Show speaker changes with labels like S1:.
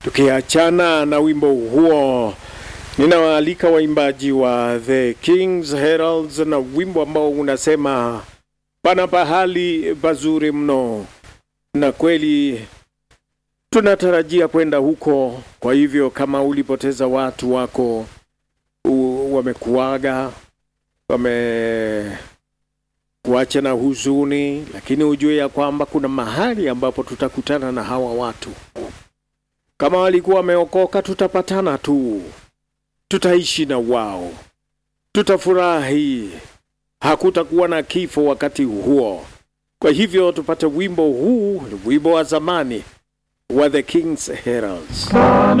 S1: Tukiachana na wimbo huo, ninawaalika waimbaji wa The Kings Heralds na wimbo ambao unasema pana pahali pazuri mno, na kweli tunatarajia kwenda huko. Kwa hivyo kama ulipoteza watu wako, u- wamekuaga, wamekuacha na huzuni, lakini ujue ya kwamba kuna mahali ambapo tutakutana na hawa watu. Kama walikuwa wameokoka, tutapatana tu, tutaishi na wao, tutafurahi, hakutakuwa na kifo wakati huo. Kwa hivyo tupate wimbo huu, wimbo wa zamani wa The King's Heralds.